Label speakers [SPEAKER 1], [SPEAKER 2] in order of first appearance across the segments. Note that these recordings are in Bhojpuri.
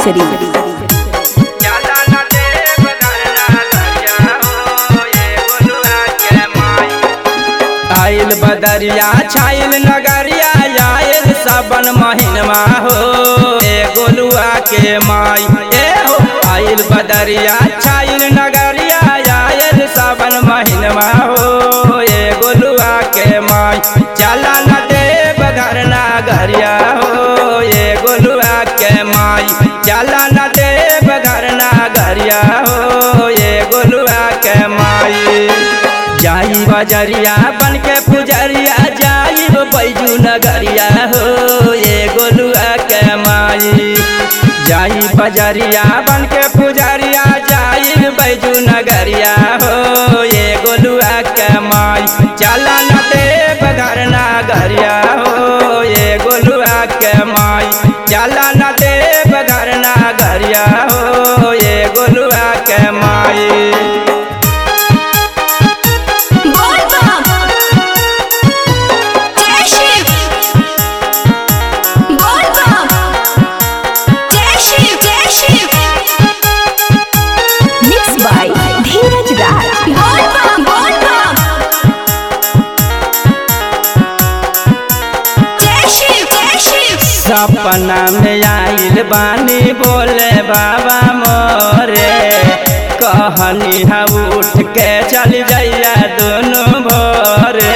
[SPEAKER 1] शरीफ
[SPEAKER 2] आइल बदरिया छाइल नगरिया आइल सावन महीनमा हो ए गोलुआ के माई ए हो आइल बदरिया छाइल नगरिया आइल सावन महीनमा हो ए गोलुआ के माई चला न देव घर नगरिया हो ए गोलुआ के माई चला न देव घर नगरिया हो ए गोलुआ के माई जाई बजरिया बन के पुजरिया जाई बैजू नगरिया हो ये गोलुआ के माई जाई बजरिया बन के पुजरिया जाई बैजू नगरिया हो ये गोलुआ के माई चला न देव घर नगरिया हो ये गोलुआ के माई चला न देव घर नगरिया हो ये गोलुआ के माई
[SPEAKER 1] बोल बम जय शिव बोल बम जय शिव जय शिव मिक्स बाय धीरज राज बोल बम बोल बम जय शिव जय शिव
[SPEAKER 2] सपना में आइल बानी बोले बाबा मोरे कहनी हा उठ के चल जैया दोनों भोरे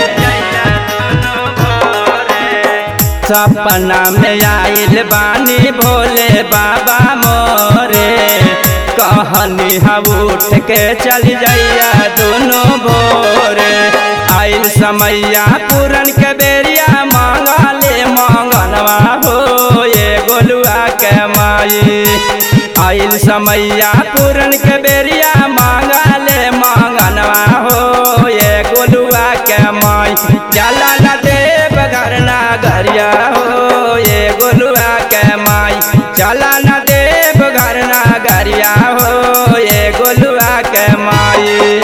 [SPEAKER 2] सपना में आइल बानी भोले बाबा मोरे कहनी हा उठ के चल जैया दोनों भोरे आइल समैया पूरन के बेरिया मांगले मांगनवा हो ये गोलुआ के माई आइल समैया पूरन के बेरिया मांगले मांगनवा हो ये गोलुआ के माई चला न देव घर नगरिया हो ये गोलुआ के माई चला न देव घर नगरिया हो ये गोलुआ के माई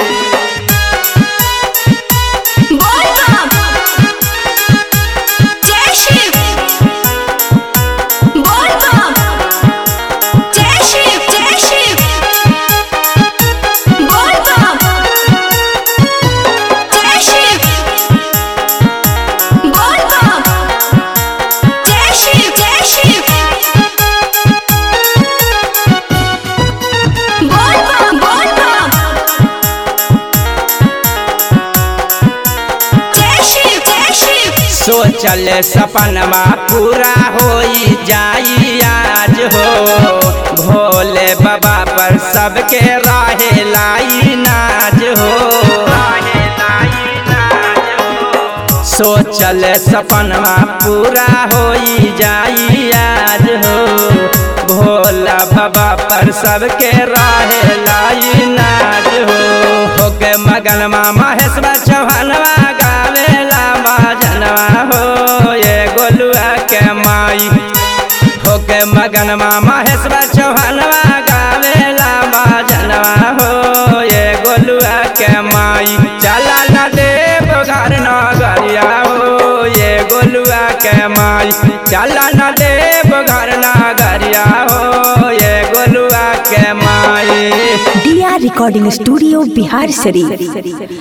[SPEAKER 1] बोल बम जय शिव बोल बम जय शिव जय शिव बोल बम जय शिव बोल बम जय शिव जय शिव बोल बम बोल बम जय शिव जय शिव
[SPEAKER 2] सोचल सपनमा पूरा होई जाई आज हो भोले बाबा पर सबके राहे लाई नाज हो सोचल सपनमा पूरा होई जाई आज हो भोला बाबा पर सबके राहे लाई नाज हो होके मगन महेश्वर चौहानवा गावेला बाजनवा हो ये गोलुआ के माई होके मगन महेश्वर चौहानवा गावेला बाजनवा हो ये गोलुआ के माई चला न देव घर नगरिया हो ये गोलुआ के माई चला न देव घर नगरिया हो ये गोलुआ के माई
[SPEAKER 1] D R recording studio Bihar शरीफ